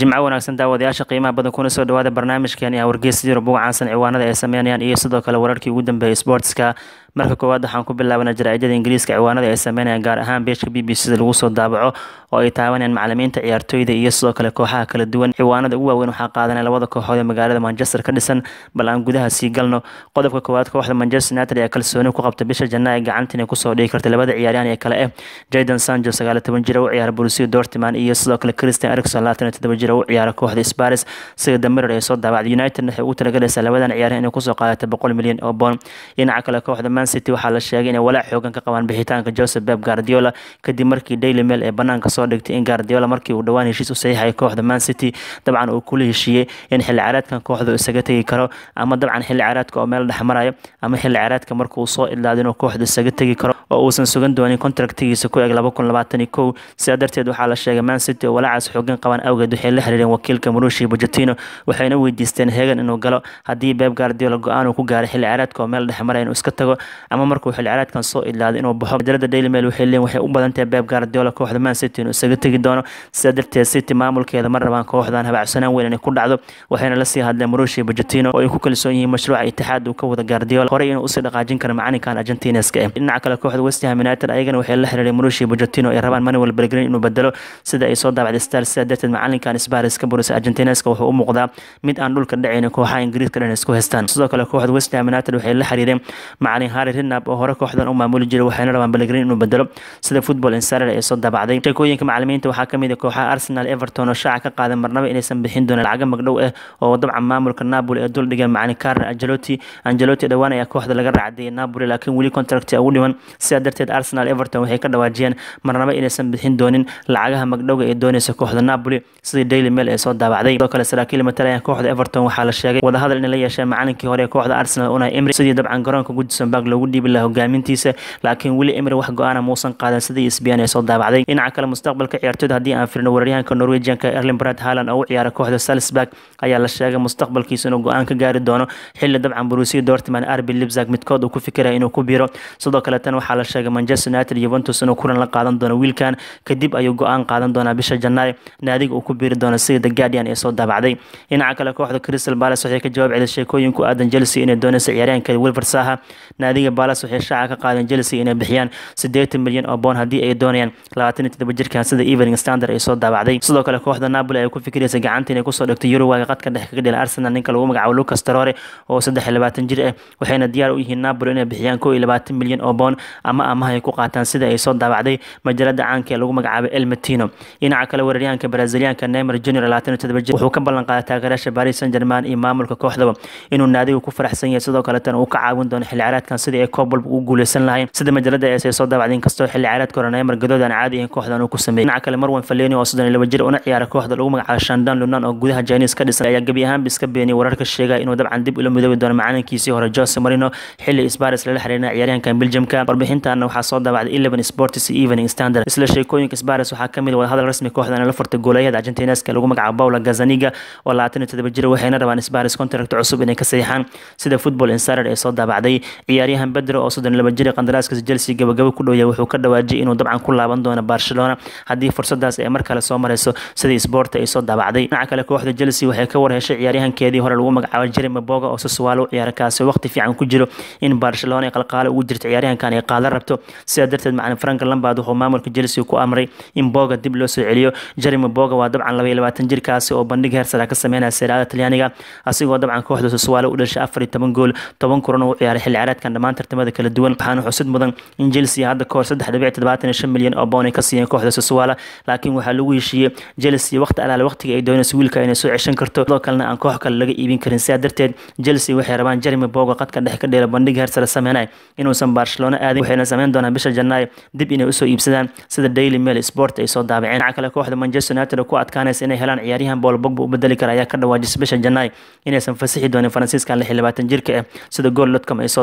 jimco wanaagsan daawadayaasha qiimaha badan kuna soo dhawaada barnaamijkan iyo wargeysa yurub uga caansan ciwaanada ay sameynayaan iyo sidoo kale wararkii ugu dambeeyay sportska marka koowaad waxaan ku bilaabanaa jaraa'idada ingiriiska ciwaanada ay sameynayaan gaar ahaan beeshka b b c da lagu soo daabaco oo ay taabanayaan macalimiinta ciyaartooyda iyo sidoo kale kooxaha kala duwan ciwaanada ugu waaweyn waxaa qaadanaya labada kooxood ee magaalada manchester ka dhisan bal aan gudaha sii galno qodobka koowaad kooxda manchester united ayaa kalsooni ku qabta bisha janna ee gacanta inay kusoo dhigi karta labada ciyaaryahan ee kale eh jayden sancho sagaal toban jira u ciyaara borussia dortmund iyo sidoo kale christian erikson labaatan iyo toddoba jira u ciyaara kooxda sparis sida damirer ay soo daabacday united waxay ugu talagalaysaa labadan ciyaaryahan inay kusoo qaadata boqol milyan oo boon dhinaca kale kooxda man city waxaa la sheegay inay walaac xoogan ka qabaan bixitaanka joseph beb guardiola kadib markii daily mail ee banaanka soo dhigtay in guardiola markii uu dhowaan heshiis u saxiixay kooxda man city dabcan uu kula heshiiyey in xilli ciyaareedkan kooxda isaga tegi karo ama dabcan xilli ciyaareedka oo meel dhexmarayo ama xilli ciyaareedka markuu soo idlaado inuu kooxda isaga tegi karo oo uusan sugan doonin kontraktigiisa ku eg laba kun labaatan iyo kow sidaa darteed waxaa la sheegay man city oo walaacaas xoogan qabaan awgeed waxay la xiriireen wakiilka marushi bojatino waxayna weydiisteen hegan inuu galo haddii beb guardiola go-aan uu ku gaaray xilli ciyaareedka oo meel dhexmaraya inuu iska tago ama markuu xilli ciyaareedkan soo idlaado inuu baxo majalada daily mail waxay leeyihin waxay u badan tahay beb guardiola kooxda man city inuu isaga tegi doono sidaa darteed city maamulkeeda ma rabaan kooxdan habacsanaan weyn inay ku dhacdo waxayna lasii hadleen marushi bojatino oo ay ku kalsoon yihiin mashruuca itixaad uu ka wada guardiola horey inuu usii dhaqaajin karo macalinkan argentineska eh dhinaca kale kooxda west ham united ayagana waxay la xiriireen marushi bojatino ay rabaan manuel belgrin inuu bedelo sida ay soo daabacday star sidaa darteed macalinkan sparis ka burisa argentineska wuxuu u muuqdaa mid aan dhulka dhacaynin kooxaha ingiriiska dhan isku haystaan sidoo kale kooxda west ham united waxay la xiriireen macalin harry rinab oo hore kooxdan u maamuli jiray waxayna rabaan belgrin inuu bedelo sida football insider ay soo daabacday sheekooyinka macalimiinta waxaa ka mid ah kooxaha arsenal everton oo shaaca ka qaaday marnaba inaysan bixin doonin lacaga magdhow ah oo dabcan maamulka napoli ee dul dhigeen macalin carlo angelotti angelotti dhowaan ayaa kooxda laga raacdiyay napoli laakiin weli contract ugu dhiman sidaa darteed arsenal everton waxay ka dhawaajiyeen marnaba inaysan bixin doonin lacagaha magdhowga ee doonaysa kooxda napoli sidii daily mail ee soo daabacday sidoo kale saraakiil matalaya kooxda everton waxaa la sheegay wadahadal inay la yeesheen macalinkii hore ee kooxda arsenal unai emry sidii dabcan garoonka gudison park loogu dhiibi lahaa hogaamintiisa laakiin weli emry wax go-aana muusan qaadan sidii sbn ee soo daabacday dhinaca kale mustaqbalka ciyaartooyda haddii aan firno weeraryahanka norwegianka erling brad haaland oo u ciyaara kooxda salisburg ayaa la sheegay mustaqbalkiisa inuu go-aan ka gaari doono xilli dabcan borussia dortmund arbi libzag midkood uu ku fikiraya inuu ku biiro sidoo kale tan waxaa la sheegay manchester united juventus inuu kulan la qaadan doono wiilkan kadib ayuu go-aan qaadan doonaa bisha janaay naadiga uu ku biiri doono sida the guardian ee soo daabacday dhinaca kale kooxda crystal palace waxay ka jawaab celin sheekooyin ku aadan chelsea inay doonaysa ciyaaryahanka wilfred saha naadiga palace waxay shaaca ka qaadeen chelsea inay bixiyaan siddeetan milyan oo boon haddii ay doonayaan labaatan iyo toddoba jirkan sida evening standard ay soo daabacday sidoo kale kooxda napoli ay ku fikiraysa gacanta inay kusoo dhigto yuruwaga qadka dhex kaga dhila arsenal ninka lagu magacaabo lucas tarore oo saddex iyo labaatan jir ah waxayna diyaar u yihiin napoli inay bixiyaan kow iyo labaatan milyan oo boon ama amaha ay ku qaataan sida ay soo daabacday majalada caanka ee lagu magacaabo el matino dhinaca kale weeraryahanka brazilianka neymar junior labaatan iyo toddoba jir wuxuu ka ballan qaaday taageeraasha paris saint germain iyo maamulka kooxdaba inuu naadiga ku faraxsan yahay sidoo kaletan uu ka caawin doono xilli ciyaareedkan sidii ay koob walba ugu guuleysan lahayn sida majalada ees ay soo daabacday inkastoo xilli ciyaareedka hore neymar gadood aan caadi ahayn kooxdan uu ku sameeyey dhinaca kale marwan faleni oo soddon iyo laba jir una ciyaara kooxda lagu magacaabo shandan lunan oo gudaha chinese ka dhisan ayaa gebi ahaanba iska beeniyay wararka sheegaya inuu dabcan dib ula midoobi doono macalinkiisii hore jose marino xilli sparis lala xiriirina ciyaaryahankan belgiumka warbixintaana waxaa soo daabacday eleven sports iyo evening standard isla sheekooyinka sparis waxaa kamid wadahadal rasmi kooxdan la furtay goolayaada argentineska lagu magacaabo paula gazaniga oo labaatan iyo toddoba jir waxayna rabaan sparis contract cusub inay ka saxiixaan sida football insider ee soo daabacday ciyaaryahan bedro oo soddon laba jir qandaraaskiisa chelsea gabagabo ku dhowya wuxuu ka dhawaajiyay inuu dabcan ku laaban doono barcelona haddii fursadaas ay mar kale soo marayso sidii sport ay soo daabacday dhinaca kale kooxda chelsea waxay ka war heshay ciyaaryahankeedii hore lagu magacaabo jeremy boga oo sasuwaalo u ciyaara kaasi waqti fiican ku jiro in barcelona ay qalqaalo ugu jirto ciyaaryahankan ay qaadan rabto sidaa darteed macalin frank lambard wuxuu maamulka chelsea ku amray in boga dib loo soo celiyo jeremy boga waa dabcan laba iyo labaatan jirkaasi oo bandhig heersara ka sameynaya seeraada talyaaniga asigoo dabcan kooxda sasuwaalo u dhashay afar iyo toban gool toban kulan u ciyaaray xilli ciyaareedkan dhammaan tartamada kala duwan waxaana xusid mudan in chelsea hadda kahor saddex dhibic toddobaatan iyo shan milyan oo boon ay ka siiyeen kooxda sasuwaala laakiin waxaa lagu heshiiyey chelsea waqti alaale waqtiga ay doonayso wiilka inay soo ceshan karto sidoo kalena aan koox kale laga iibin karin sidaa darteed chelsea waxay rabaan jeremy bogo qadka dhex ka dheela bandhig heersare sameynay inuusan barcelona aadin waxayna sameyn doonaan bisha janaayo dib inay usoo iibsadaan sida daily mail sport ay soo daabaceen dhinaca kale kooxda manchester united oo ku adkaanaysa inay helaan ciyaaryahan bool bogba u bedeli kara ayaa ka dhawaajisay bisha janaayo inaysan fasixi doonin faransiiskan lix iyo labaatan jirka ah sida gool dotcom ay soo daabacday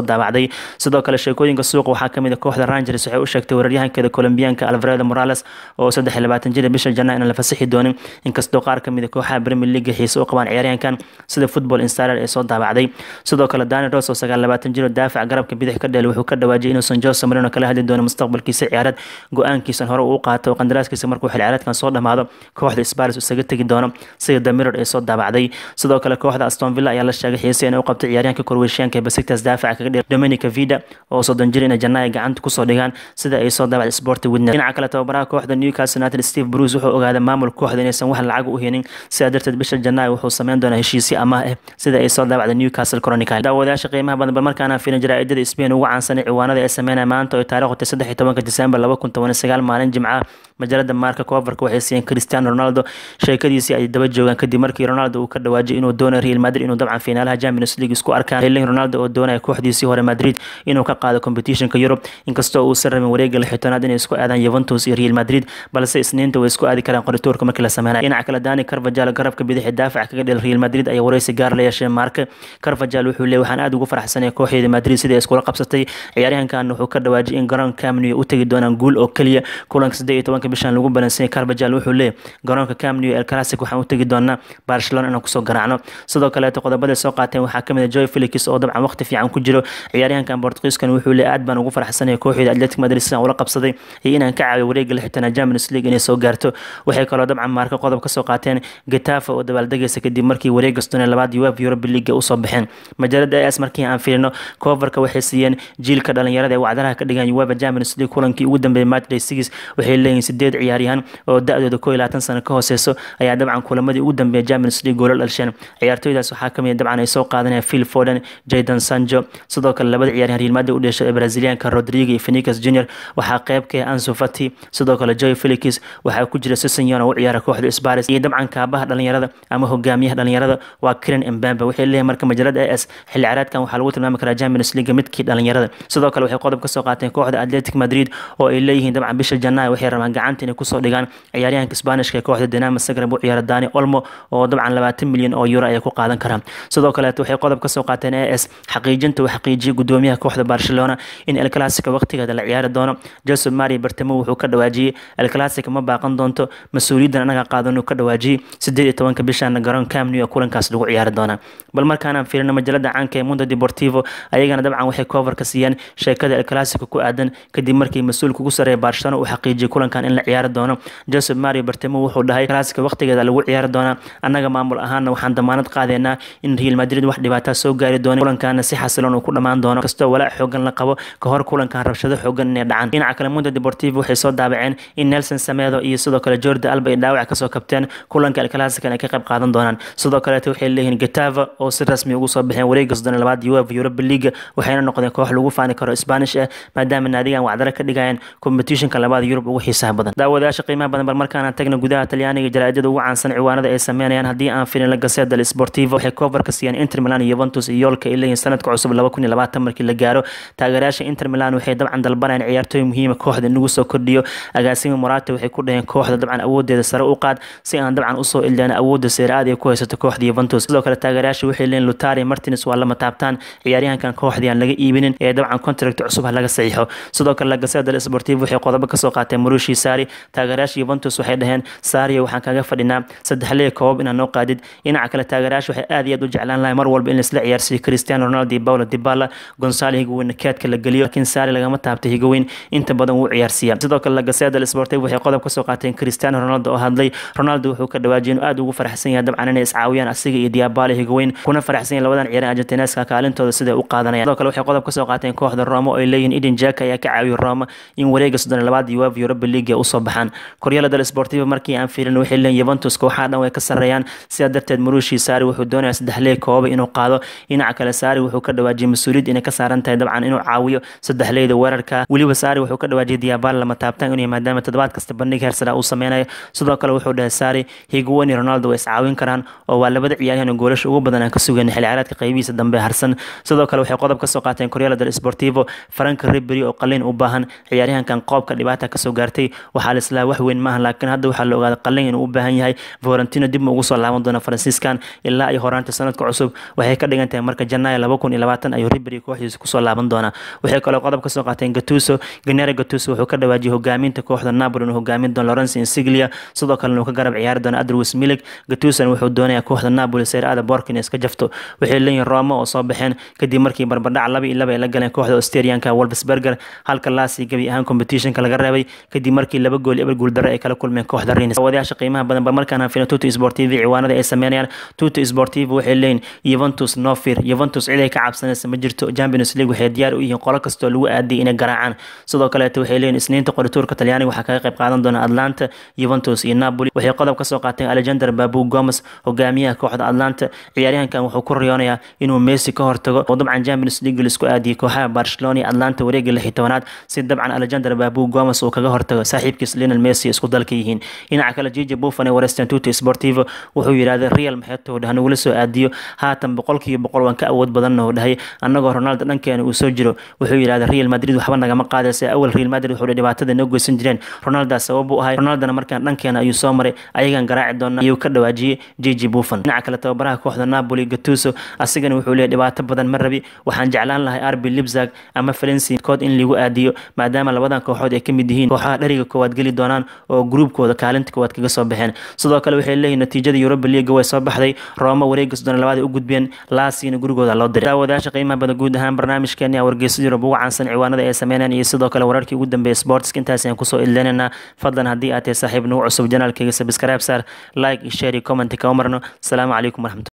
sidoo kale sheekooyinka suuqa waxaa kamid a kooxda rangers waxay u sheegtay weeraryahankeeda colombianka alvaredo morales oo saddex iyo labaatan jir bisha janaa inaan la fasaxi doonin inkastoo qaar kamid a kooxaha premier league xiise u qabaan ciyaaryahankan sida football insider ee soo daabacday sidoo kale dani ros oo sagaal labaatan jir oo daafac garabka bidix ka dheel wuxuu ka dhawaajiyay inuusan jose marino kala hadli doono mustaqbalkiisa ciyaareed go-aankiisan hore uu qaato oo qandaraaskiisa markuu xil ciyaareedkan soo dhamaado kooxda sparis isaga tegi doono sida the mirror ee soo daabacday sidoo kale kooxda aston villa ayaa la sheegay xiise inay u qabtay ciyaaryahanka korweyshiyaanka ee basiktas daafaca kaga dhir dominica vida oo soddon jir inay jannaaya gacanta kusoo dhigaan sida ay soo daabacday sport witness dhinaca kale tababaraha kooxda newcastle united steve bruce wuxuu ogaaday maamul kooxda inaysan wax lacag u helin sidaa darteed bisha janaayo wuxuu sameyn doonaa heshiisyo amaah ah sida ay soo daabacday newcastle chronicle daawadayaasha qiimaha badan bal markaana fiirin jaraa'idada spain ugu caansanay ciwaanada ee sameynaya maanta oo taariikhda saddex iyo tobanka disembar laba kun toban iyo sagaal maalin jimcaha majalada marka coverka waxay siiyeen cristiano ronaldo sheekadiisii ay daba joogaan kadib markii ronaldo uu ka dhawaajiyay inuu doonayo real madrid inuu dabcan fiinaalaha champions league isku arkaan helin ronaldo oo doonaya kooxdiisii hore madrid inuu ka qaado competitionka yurub inkastoo uusan rabin wareega lixitanaad inay isku aadaan yuventus iyo real madrid balse isniinta way isku aadi karaan qoritoorka markii la sameynaya dhinaca kale dani carvajal garabka bidixi daafac kaga dhel real madrid ayaa wareysi gaar la yeesheen marka carvajal wuxuu leeyay waxaan aad ugu faraxsanaya kooxeeda madrid sida ay iskula qabsatay ciyaaryahankan wuxuu ka dhawaajiyay in garoonka camnew u tegi doonaan guul oo keliya kulanka siddeed iyo tobanka bishan lagu balansanyay carvajal wuxuu leeyay garoonka camnew el classic waxaan u tegi doonaa barcelona inaan kusoo garaacno sidoo kaleeto qodobada soo qaateen waxaa kamid a joy felix oo dabcan waqti fiican ku jiro ciyaaryahankan portugiiskan wuxuu leeyay aad baan ugu faraxsanaya kooxeeda atletic madrid sidaan ula qabsaday iyo inaan ka caawiyo wareega lixitana champions league inay soo gaarto waxay kaloo dabcan maarka qodob kasoo qaateen getafa oo dabaaldegaysa kadib markii wareega stone labaad uef europe league usoo baxeen majaalada as markii aan fiirino coverka waxay siiyeen jiilka dhalinyarada ee wacdaraha ka dhigan uefa champions league kulankii ugu dambeeyay matchday six waxay leeyihiin sideed ciyaaryahan oo da-dooda koo iyo labaatan sano ka hooseyso ayaa dabcan kulamadii ugu dambeeyay champions league goolal dhalsheen ciyaartooydaas waxaa kamid dabcan ay soo qaadanaya phil foden jayden sanjo sidoo kale labada ciyaaryahan real madrid u dhashay ee brazilianka rodrigo iyo phoenix junior waxaa qayb ka ah ansu fati sidoo kale joy felix waxaa ku jira sisonyon oo u ciyaara kooxda sparis iyo dabcan kaabaha dhalinyarada ama hogaamiyaha dhalinyarada waa kiran embamba waxay leeyihin marka majalada as xilli ciyaareedkan waxaa lagu tilmaami karaa champions league midkii dhalinyarada sidoo kale waxay qodob kasoo qaateen kooxda atletic madrid oo ay leeyihiin dabcan bisha janaayo waxay rabaan gacanta inay kusoo dhigaan ciyaaryahanka sbaanishka ee kooxda dinamo zagreb u ciyaara dani olmo oo dabcan labaatan milyan oo euro ayay ku qaadan karaan sidoo kaleeto waxay qodob kasoo qaateen as xaqiijinta uu xaqiijiyay gudoomiyaha kooxda barcelona in el clasico waqtigeeda la ciyaari doono joseph mari bartamo wuxuu ka dhawaajiyey el clasico ma baaqan doonto mas-uuliyaddan anaga qaadan uu ka dhawaajiyey sideed iyo tobanka bishaana garoon camnew kulankaas lagu ciyaari doonaa bal markaanaan fiirino majalada caanka ee mundo deportivo ayagana dabcan waxay coverka siiyeen sheekada el clasico ku aadan kadib markii mas-uulka ugu sareeya barcelona uu xaqiijiyay kulankan in la ciyaari doono joseph mario bartamo wuxuu dhahay clasico waqtigeeda lagu ciyaari doonaa annaga maamul ahaana waxaan damaanad qaadeynaa in real madrid wax dhibaataa soo gaari doona kulankaana si xasiloon uu ku dhammaan doono kastoo walaac xoogan la qabo ka hor kulankan rabshado xoogan inay dhacaan dhinaca kale mundo deportivo waxay soo daabaceen in nelson samedo iyo sidoo kale jorda alba ay dhaawac kasoo kabteen kulanka el clasican ay ka qayb qaadan doonaan sidoo kaleeto waxay leeyihiin getava oo si rasmi ugu soo baxeen wareega soddon labaad uefa europa league waxayna noqdeen koox lagu faani karo spanish ah maadaama naadigan wacdaro ka dhigayeen competitionka labaad yurub ugu xiisaha badan daawadayaasha qiimaha badan bal markaana tagna gudaha talyaaniga jaraa'idada ugu caansan ciwaanada ay sameynayaan haddii aan filin la gaseda del sportivo waxay coverka siiyeen inter milan iyo juventus iyo yoolka ay leeyihiin sanadka cusub laba kun iyo labaatan markii la gaaro taageerayaasha inter milan waxay dabcan dalbanayaan ciyaartooy muhiima kooxda in lagu soo kordhiyo agaasimi morata waxay ku dhaheen kooxda dabcan awoodeeda sare u qaad si aan dabcan usoo ildaan awoodda seeraad ay ku haysato kooxda juventus sidoo kale taageerayaasha waxay leeyihin lutari martins waa lama taabtaan ciyaaryahankan kooxdii aan laga iibinin ee dabcan contract cusub ha laga saxiixo sidoo kale lagaseda del sportivo waxay qodobo kasoo qaateen marushi sari taageerayaasha juventus waxay dhaheen sario waxaan kaga fadhinaa saddex lee koobab inaan noo qaadid dhinaca kale taageerayaasha waxay aad iyo aad u jeclaan lahay mar walba in laisla ciyaarsiiyo cristiano ronaldo iyo paulo dibala gonzalo higoweyn keedka la geliyo laakiin sari lagama taabta higoweyn inta badan wuu ciyaarsiiya sidoo kale lagaseda del sportivo waxay qodob kasoo qaateen cristiano ronaldo oo hadlay ronaldo wuxuu ka dhawaajiyay inuu aad ugu faraxsan yahay dabcan inay iscaawiyaan asiga iyo diabala higoweyn kuna faraxsan yahay labadan ciyaaryan argentineska kaalintooda siday u qaadanayaan sidoo kale waxay qodob kasoo qaateen kooxda roma oo ay leeyihiin eden jaka ayaa ka caawiyay roma in wareega soddon labaad uefa europa league ay usoo baxaan koryala del sportivo markii aan fiirin waxay leeyihin juventus kooxaha dhan way ka sarreeyaan sidaa darteed marushi saari wuxuu doonayaa saddex lee kooba inuu qaado dhinaca kale saari wuxuu ka dhawaajiyay mas-uuliyad inay ka saaran tahay dabcan inuu caawiyo saddex leyda weerarka weliba saari wuxuu ka dhawaajiyay diabal lama taabtaan inuu maadaama toddobaad kasta bandhig heersara uu sameynayo sidoo kale wuxuu dhahay saari higuwani ronaldo way iscaawin karaan oo waa labada ciyaaryahan goolasha ugu badan aan ka sugayn xilli ciyaareedka qaybihiisa dambe harsan sidoo kale waxay qodob kasoo qaateen koryala del sportivo frank ribery oo qalin u baahan ciyaaryahankan qoobka dhibaata kasoo gaartay waxaa la islaa wax weyn maaha laakiin hadda waxaa la ogaaday qalin inuu u baahan yahay valentino dib ma ugu soo laaban doona faransiiskan ilaa iyo horaanta sanadka cusub waxay ka dhigan tahay marka janaayo laba kun iyo labaatan ayuu ribery kooxda kooxdiisa kusoo laaban doonaa waxay kaloo qodob kasoo qaateen gatuso ganera gatuso wuxuu ka dhawaajiyay hogaaminta kooxda napoli inuu hogaamin doono lawrence insiglia sidoo kalena uu ka garab ciyaari doono adrwis milik gatusan wuxuu doonayaa kooxda napoli seeraada borkin iska jafto waxay leeyihin roma oo soo baxeen kadib markii barbardhac laba iyo laba ay la galeen kooxda australianka wolfsberger halka laasi gebi ahaan competitionka laga reebay kadib markii laba gool eber guuldaro ay kala kulmeen kooxda rins wadayaasha qiimaha badan ba markaan fina tuto sportiv ciwaanada ay sameynayaan tuto sportiv waxay leeyihin yuventus nofir yuventus cid ay ka cabsanaysa ma jirto champions league waxay diyaar u yihiin qolo kastoo lagu aadiyay inay garaacaan sidoo kaleeto waxay leeyihin isniinta qorituurka talyaaniga waxaa kaga qayb qaadan doona atlanta yuventus iyo napoli waxay qodob kasoo qaateen alexander babu gomes hogaamiyaha kooxda atlanta ciyaaryahankan wuxuu ku riyoonayaa inuu messi ka hortago oo dabcan champions league laisku aadiyay kooxaha barcelona iyo atlanta wareega lix iyo tobanaad si dabcan alexander babu gomes uu kaga hortago saaxiibkiis lionel messi isku dalka yihiin dhinaca kale jiji buffon ee wareystan tuto sportivo wuxuu yidhahday real maxeeto dhah nagula soo aadiyo haatan boqolkiiba boqol waan ka awood badanna oo dhahay annagoo ronaldo dhankeena uu soo jiro wuxuu yidhahday real madrid waxba nagama qaadaysa awal real madrid wuxuu dhibaatada noo goysan jireen ronaldaa sabab u ahay ronaldona markaan dhankeena ayuu soo maray ayagaan garaaci doona ayuu ka dhawaajiyey jiji buffon dhinaca kale tababaraha kooxda napoli gatuso asigana wuxuu leeyahy dhibaato badan ma rabi waxaan jeclaan lahay arbi libzag ama valenci kood in lagu aadiyo maadaama labadan kooxood ay ka mid yihiin kooxaha dhariga koowaad geli doonaan oo gruubkooda kaalinta koowaad kaga soo baxeen sidoo kale waxay leeyihin natiijada europa leaga way soo baxday roma wareegas doona labaad ay u gudbeen laasina gurigooda loo diray daawadayaasha qiimaha badan guud ahaan barnaamijkeeni wargeysa yurub ugu caansan ciwaanada ay sameynayaan iyo sidoo kale wararkii ugu dambeeyay sportska intaas ayaan kusoo idleynaynaa fadlan haddii aad tahay saaxiib nagu cusub janaalkayga sabscribe saar like iyo share iyo comment kama marno asalaamu calaykum waraxmatu